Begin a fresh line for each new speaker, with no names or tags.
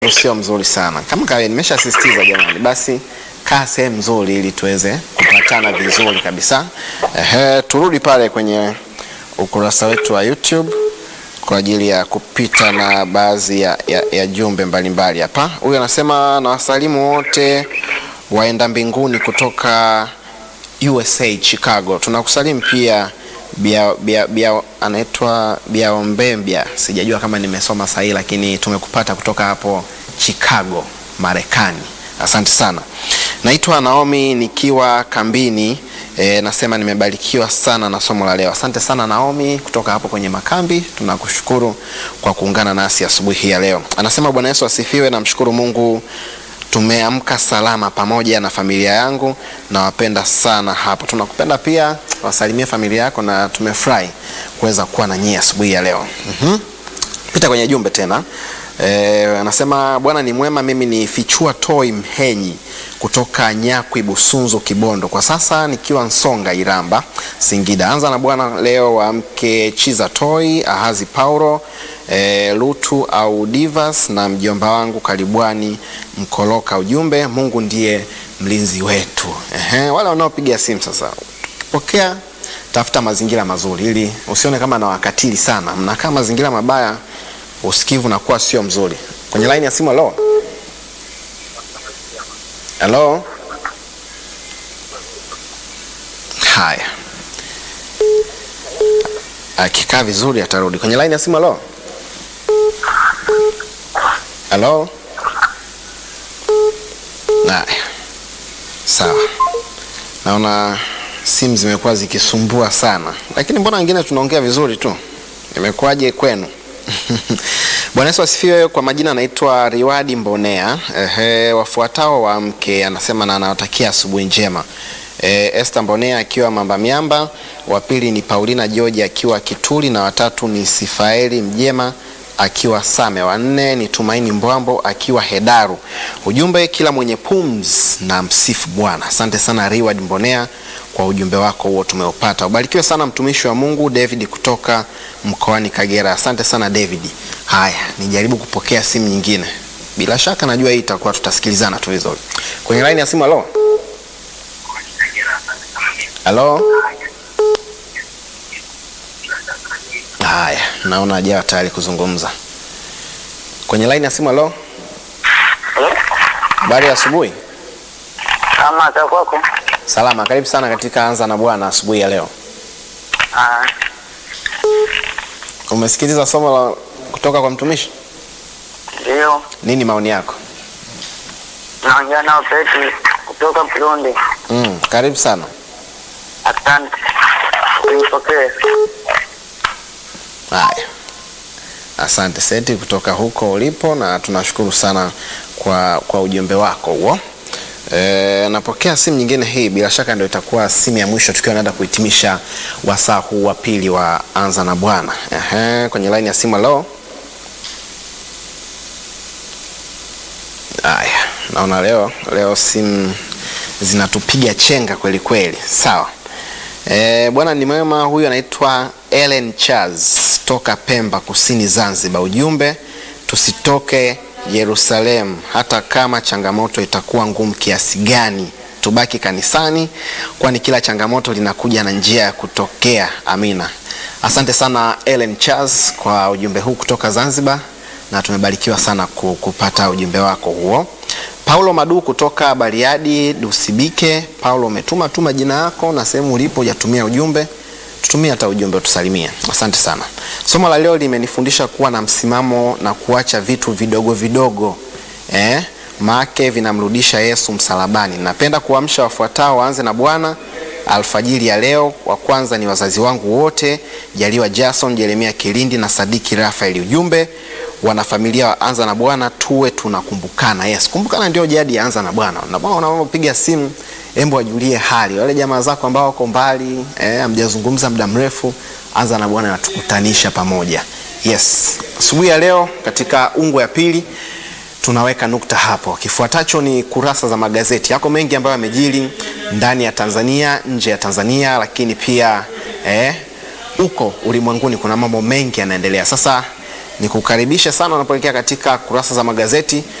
sio mzuri sana kama kawaida, nimeshasisitiza jamani, basi kaa sehemu nzuri ili tuweze kupatana vizuri kabisa. Ehe, turudi pale kwenye ukurasa wetu wa YouTube kwa ajili ya kupita na baadhi ya, ya, ya jumbe mbalimbali hapa. Huyu anasema na wasalimu wote waenda mbinguni kutoka USA Chicago. Tunakusalimu pia bia, bia, bia, anaitwa Biaombembia, sijajua kama nimesoma sahihi, lakini tumekupata kutoka hapo Chicago, Marekani. Asante sana. Naitwa Naomi nikiwa kambini. E, nasema nimebarikiwa sana na somo la leo. Asante sana Naomi kutoka hapo kwenye makambi, tunakushukuru kwa kuungana nasi asubuhi hii ya leo. Anasema Bwana Yesu asifiwe, namshukuru Mungu tumeamka salama pamoja na familia yangu, nawapenda sana hapo. Tunakupenda pia, wasalimie familia yako na tumefurahi kuweza kuwa na nyie asubuhi ya leo. Mhm. Pita kwenye jumbe tena. E, anasema Bwana ni mwema. Mimi ni Fichua Toi Mhenyi kutoka Nyakwi Busunzu Kibondo, kwa sasa nikiwa Nsonga Iramba Singida. Anza na Bwana leo wa mke Chiza Toi Ahazi Paulo e, Lutu au Divas na mjomba wangu Karibwani Mkoloka. Ujumbe, Mungu ndiye mlinzi wetu. Ehe, wale wanaopiga simu sasa, ukipokea tafuta mazingira mazuri, ili usione kama na wakatili sana. Mnakaa mazingira mabaya, usikivu nakuwa sio mzuri. Kwenye line ya simu, halo halo. Haya, akikaa vizuri atarudi kwenye line ya simu. Halo halo. Haya, sawa. Naona simu zimekuwa zikisumbua sana, lakini mbona wengine tunaongea vizuri tu. Imekuwaje kwenu? Bwana Yesu asifiwe. Kwa majina anaitwa Riwadi Mbonea. Ehe, wafuatao wa mke anasema na anawatakia asubuhi njema. E, Esther Mbonea akiwa Mamba Miamba, wa pili ni Paulina George akiwa Kituli na watatu ni Sifaeli Mjema akiwa Same, wa nne ni Tumaini Mbwambo akiwa Hedaru. Ujumbe, kila mwenye pumzi na msifu Bwana. Asante sana Riward Mbonea kwa ujumbe wako huo tumeupata. Ubarikiwe sana mtumishi wa Mungu David kutoka mkoani Kagera. Asante sana David. Haya, nijaribu kupokea simu nyingine. Bila shaka najua hii itakuwa tutasikilizana tu vizuri. Kwenye line ya simu, halo. Halo. Haya, naona hajawa tayari kuzungumza. Kwenye line ya simu, halo. Habari ya asubuhi.
Kama za kwako.
Salama, karibu sana katika Anza na Bwana asubuhi ya leo.
Ah,
Umesikiliza somo la kutoka kwa mtumishi?
ndio.
Nini maoni yako?
Naongea nao Peti kutoka Burundi.
Mm, karibu sana.
Asante. Nipokee.
Haya, asante Seti kutoka huko ulipo, na tunashukuru sana kwa, kwa ujumbe wako huo. E, napokea simu nyingine hii, bila shaka ndio itakuwa simu ya mwisho tukiwa naenda kuhitimisha wasaa huu wa pili wa Anza na Bwana. Ehe, kwenye line ya simu leo. Haya, naona leo leo simu zinatupiga chenga kweli kweli. Sawa. E, bwana ni mwema. Huyu anaitwa Ellen Charles toka Pemba Kusini Zanzibar. Ujumbe, tusitoke Yerusalemu hata kama changamoto itakuwa ngumu kiasi gani, tubaki kanisani, kwani kila changamoto linakuja na njia ya kutokea. Amina. Asante sana Ellen Charles kwa ujumbe huu kutoka Zanzibar, na tumebarikiwa sana ku- kupata ujumbe wako huo. Paulo Madu kutoka Bariadi Dusibike. Paulo, umetuma tu majina yako na sehemu ulipo, hujatumia ujumbe. Tutumie hata ujumbe utusalimie. Asante sana. Somo la leo limenifundisha kuwa na msimamo na kuacha vitu vidogo vidogo eh, maake vinamrudisha Yesu msalabani. Napenda kuamsha wafuatao waanze na Bwana alfajiri ya leo. Wa kwanza ni wazazi wangu wote, Jaliwa Jason, Jeremia Kilindi na Sadiki Rafaeli. Ujumbe wanafamilia wa Anza na Bwana, tuwe tunakumbukana. Yes, kumbukana ndio jadi ya Anza na Bwana. Na bwana unapopiga simu, embo wajulie hali wale jamaa zako ambao wako mbali, eh, hamjazungumza muda mrefu. Anza na Bwana natukutanisha pamoja. Yes, asubuhi ya leo katika ungo ya pili tunaweka nukta hapo. Kifuatacho ni kurasa za magazeti. Yako mengi ambayo yamejiri ndani ya Tanzania, nje ya Tanzania, lakini pia eh, huko ulimwenguni kuna mambo mengi yanaendelea. Sasa Nikukaribisha sana unapoelekea katika kurasa za magazeti